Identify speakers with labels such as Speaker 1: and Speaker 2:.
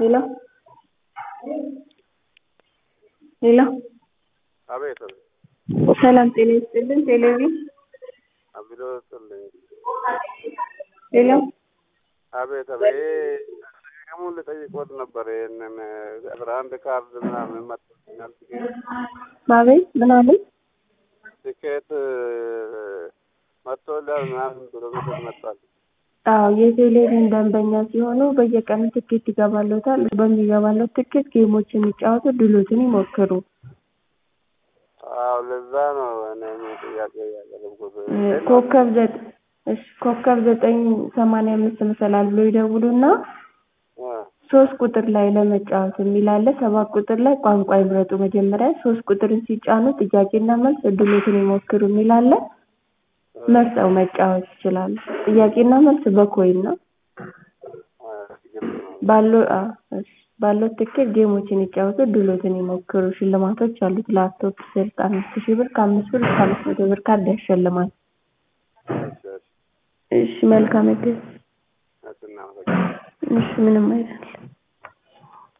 Speaker 1: ሄሎ ሄሎ
Speaker 2: አቤት አቤት
Speaker 1: ሰላም ጤና ይስጥልን ቴሌቪዥን
Speaker 2: አብዶ ስጥልኝ
Speaker 1: ሄሎ
Speaker 2: አቤት አቤት ደጋግሞ ልጠይቅዎት ነበር ይህንን አስራ አንድ ካርድ ምናምን መጥቶልኛል ትኬት
Speaker 1: አቤት ምን አለኝ
Speaker 2: ትኬት መጥቶልሃል ምናምን ብሎ ሜሴጅ መጥቷል
Speaker 1: አዎ የቴሌቪዥን ደንበኛ ሲሆኑ በየቀኑ ትኬት ይገባልዎታል በሚገባልዎት ትኬት ጌሞችን ይጫወቱ ድሎትን ይሞክሩ
Speaker 2: አዎ ለዛ ነው እኔም ጥያቄ ያቀረብኩት
Speaker 1: ኮከብ ዘጠኝ እሺ ኮከብ ዘጠኝ ሰማንያ አምስት መሰላል ብሎ ይደውሉና ሶስት ቁጥር ላይ ለመጫወት የሚል አለ ሰባት ቁጥር ላይ ቋንቋ ይምረጡ መጀመሪያ ሶስት ቁጥርን ሲጫኑ ጥያቄና መልስ እድሎትን ይሞክሩ የሚል አለ መርጠው መጫወት ይችላሉ ጥያቄና መልስ በኮይን ነው ባለው አዎ እሺ ባለዎት ትኬት ጌሞችን ይጫወቱ እድሎትን ይሞክሩ ሽልማቶች አሉት ላፕቶፕ ስልክ አምስት ሺህ ብር ከአምስት ብር እስከ አምስት መቶ ብር ካርድ ያሸልማል እሺ መልካም እድል
Speaker 2: እናመሰግናለን
Speaker 1: እሺ ምንም አይደል